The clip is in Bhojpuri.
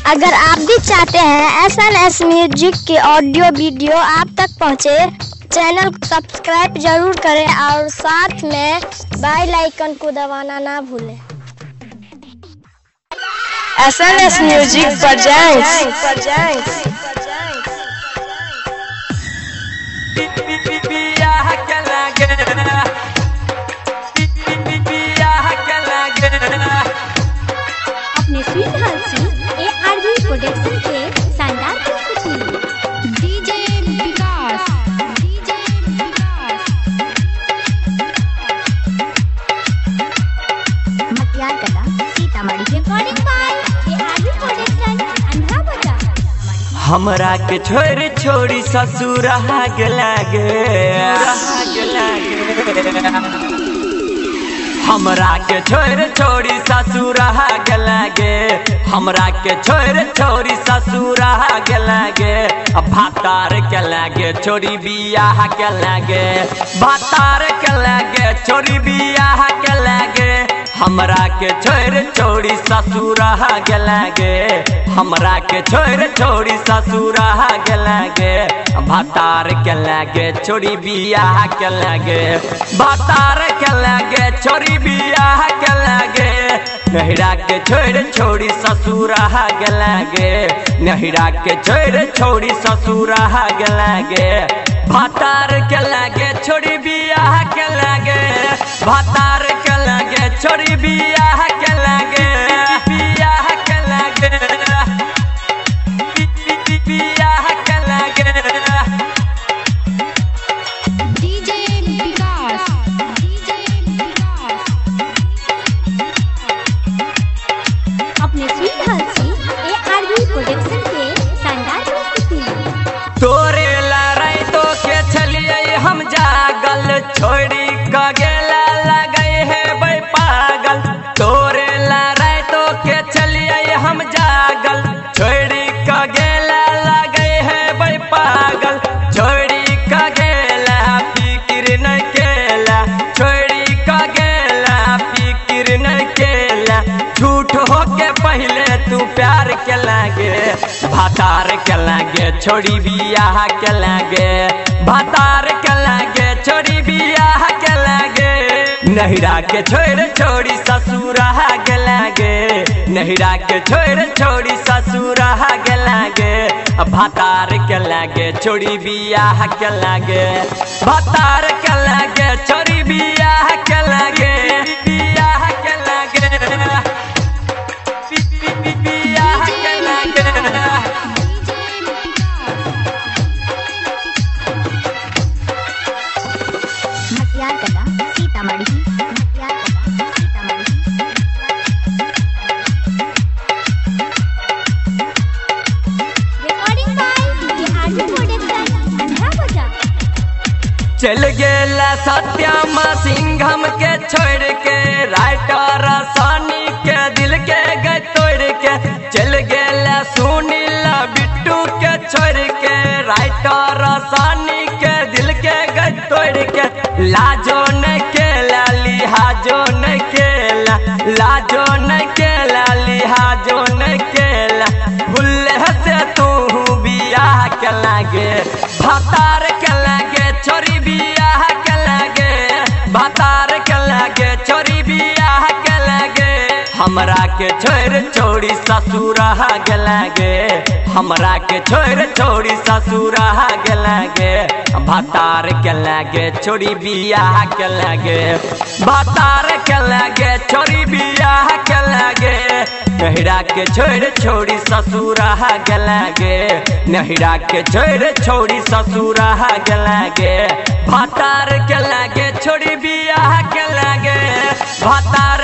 अगर आप भी चाहते हैं एस एन एस म्यूजिक के ऑडियो वीडियो आप तक पहुंचे, चैनल को सब्सक्राइब जरूर करें और साथ में बेल आइकन को दबाना ना भूलें S N S music presents बियाह के लागे बियाह के लागे अपने स्वीट हंसी ए आर बी प्रोडक्शन के शानदार प्रस्तुति DJ Vikas DJ Vikas Matiyar Kala Sitamarhi recording by A R B production अंधा बजा हमरा के छोड़ छोड़ी ससुर हाग लागे हाग लागे हमरा के छोड़ छोड़ी ससुर हाग लागे हमरा के छोड़ छोड़ी ससुर हाग लागे अब भातार के लागे छोड़ी बियाह के लागे भातार के लागे छोड़ी बियाह के लागे हमरा के छोड़ छोड़ी ससुर हाग लागे हमरा के छोड़ छोड़ी ससुर हाग लागे भातार के लागे छोड़ी बियाह के लागे भातार के लागे छोड़ी बियाह के लागे नहिरा के छोड़ छोड़ी ससुर हाग लागे नहिरा के छोड़ छोड़ी ससुर हाग लागे भातार के लागे छोड़ी बियाह के लागे भातार के लागे छोड़ी बियाह के लागे बियाह के लागे बियाह के लागे डीजे विकास डीजे विकास अपने स्वीट हंसी ए आर बी प्रोडक्शन के शानदार प्रस्तुति तोरे लड़ाई तो के छलिए हम जागल छोड़ी क गेला लगे है बे पागल तोरे लड़ाई तो के छलिए हम जागल छोड़ी क गेला लगे है बे पागल छोड़ी क गेला फिक्र न केला छोड़ी क गेला फिक्र न केला झूठ हो के पहले तू प्यार के लागे भातार के लागे छोड़ी बियाह के लागे भातार के लागे छोड़ी बियाह के लागे नहिरा के छोड़ छोड़ी ससुर के लागे नहिरा के छोड़ छोड़ी ससुर के लागे भातार के लागे छोड़ी बियाह के लागे भातार के लागे छोड़ी बियाह के लागे बियाह के लागे बियाह के लागे मटियार Kala Sitamarhi Matiyar Kala Sitamarhi recording by Bihar production अंधा बजा चल गेला सत्यम सिंघम के छोड़ के राइटर सानी के दिल के गए तोड़ के चल गेला सुनील बिट्टू के छोड़ के राइटर सानी के दिल के गए तोड़ के लाजो न केला लिहाजो न केला लाजो न केला लिहाजो न केला भूले से तू बियाह के लागे भातार के लागे छोरी बियाह के लागे भातार के लागे छोरी बियाह के लागे हमरा के छोड़ छोड़ी ससुर के लागे हमरा के छोड़ छोड़ी ससुर के लागे भातार के लागे छोड़ी बियाह के लागे भातार के लागे छोड़ी बियाह के लागे नहिरा के छोड़ छोड़ी ससुर के लागे नहिरा के छोड़ छोड़ी ससुर के लागे भातार के लागे छोड़ी बियाह के लागे भातार